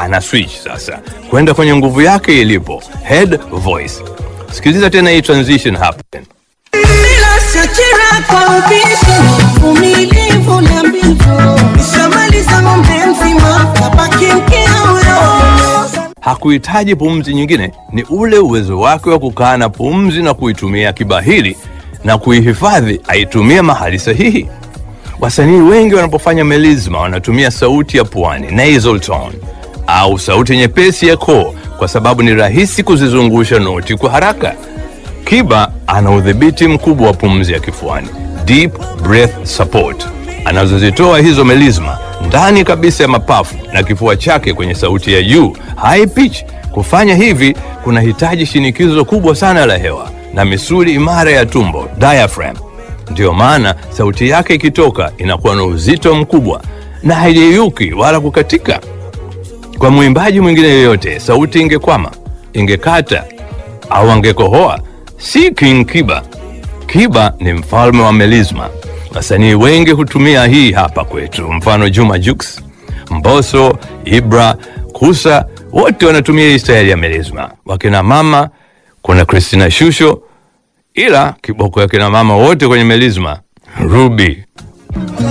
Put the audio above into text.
ana switch sasa kwenda kwenye nguvu yake ilipo head voice. Sikiliza tena hii transition hapa. Bila shakira kwa ubishi, uvumilivu na mbivu. Nishamaliza ng'ombe mzima, kabaki mkia huyo. Hakuhitaji pumzi nyingine, ni ule uwezo wake wa kukaa na pumzi na kuitumia kibahili na kuihifadhi aitumie mahali sahihi. Wasanii wengi wanapofanya melisma wanatumia sauti ya puani nasal tone au sauti nyepesi ya koo kwa sababu ni rahisi kuzizungusha noti kwa haraka. Kiba ana udhibiti mkubwa wa pumzi ya kifuani, deep breath support, anazozitoa hizo melisma ndani kabisa ya mapafu na kifua chake kwenye sauti ya juu high pitch. Kufanya hivi kunahitaji shinikizo kubwa sana la hewa na misuli imara ya tumbo diaphragm. Ndiyo maana sauti yake ikitoka inakuwa na uzito mkubwa na haiyeyuki wala kukatika. Kwa mwimbaji mwingine yoyote, sauti ingekwama, ingekata au angekohoa, si King Kiba. Kiba ni mfalme wa melisma. Wasanii wengi hutumia hii hapa kwetu, mfano Juma Jux, Mbosso, Ibra, Kusa, wote wanatumia hii staili ya melisma. Wakina mama kuna Christina Shusho, ila kiboko ya kina mama wote kwenye melisma Ruby